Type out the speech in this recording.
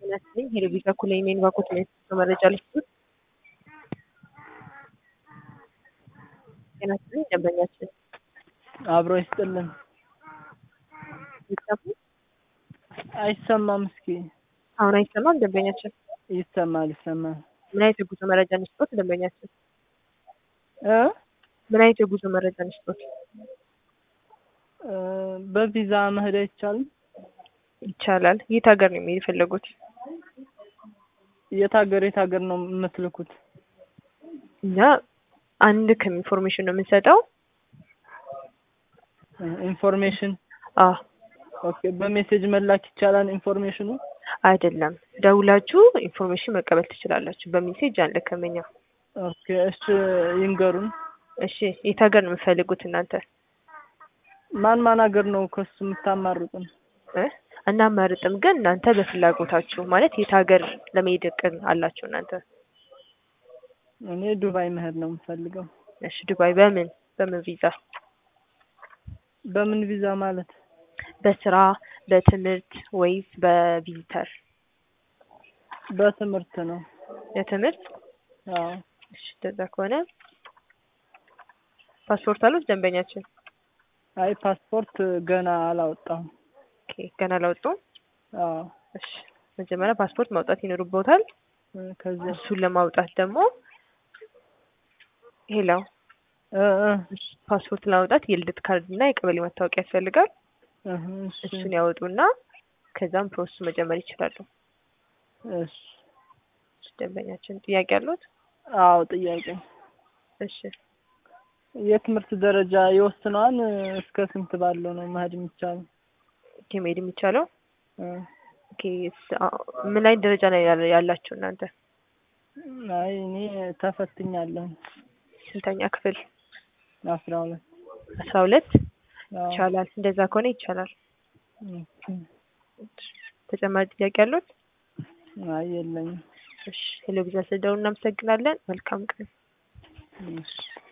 ይመስለኝ ሄሎ ቢዛ ኩላይ ሜን ባኮት ላይ መረጃ ልስጡት። ጤና ይስጥልኝ ደንበኛችን አብሮ ይስጥልን። ይሰሙ አይሰማም። እስኪ አሁን አይሰማም። ደንበኛችን ይሰማል፣ ይሰማል። ምን አይነት የጉዞ መረጃ እንስጦት? ደንበኛችን እ ምን አይነት የጉዞ መረጃ እንስጦት? እ በቪዛ መሄድ አይቻልም? ይቻላል። የት ሀገር ነው የሚሄድ የፈለጉት? የት ሀገር የት ሀገር ነው የምትልኩት? እኛ አንድ ከኢንፎርሜሽን ነው የምንሰጠው። ኢንፎርሜሽን አዎ ኦኬ። በሜሴጅ መላክ ይቻላል ኢንፎርሜሽኑ? አይደለም፣ ደውላችሁ ኢንፎርሜሽን መቀበል ትችላላችሁ። በሜሴጅ አንልክም እኛ። ኦኬ እሺ፣ ይንገሩን። እሺ የት ሀገር ነው የምትፈልጉት እናንተ? ማን ማን ሀገር ነው ከሱ የምታማርጡን? እ እናማርጥም፣ ግን እናንተ በፍላጎታችሁ ማለት የት ሀገር ለመሄድ እቅድ አላችሁ እናንተ? እኔ ዱባይ መሄድ ነው የምፈልገው። እሺ ዱባይ በምን በምን ቪዛ? በምን ቪዛ ማለት? በስራ በትምህርት ወይስ በቪዚተር? በትምህርት ነው። የትምህርት አዎ እሺ እንደዛ ከሆነ ፓስፖርት አሉት ደንበኛችን? አይ ፓስፖርት ገና አላወጣሁም። ኦኬ ገና አላወጡም? አዎ እሺ መጀመሪያ ፓስፖርት ማውጣት ይኖርቦታል። እ ከዚያ እሱን ለማውጣት ደግሞ ሄሎ እ እ ፓስፖርት ለማውጣት የልደት ካርድ እና የቀበሌ መታወቂያ ያስፈልጋል። እህ እሺ እሱን ያወጡና ከዛም ፕሮሰሱ መጀመር ይችላሉ። እሺ ደንበኛችን ጥያቄ አሉት? አዎ ጥያቄ እሺ የትምህርት ደረጃ ይወስነዋል? እስከ ስንት ባለው ነው መሄድ የሚቻለው? ኦኬ መሄድ የሚቻለው እ ኦኬ ስ- አ- ምን ላይ ደረጃ ላይ ያለ- ያላችሁ እናንተ? አይ እኔ ተፈትኛለሁ። ስንተኛ ክፍል? አስራ ሁለት አስራ ሁለት አዎ ይቻላል። እንደዛ ከሆነ ይቻላል። ኦኬ። ተጨማሪ ጥያቄ አሉት? አይ የለኝም። እሺ ሄሎ ቢዝነስ ደውል እናመሰግናለን። መልካም ቀን። እሺ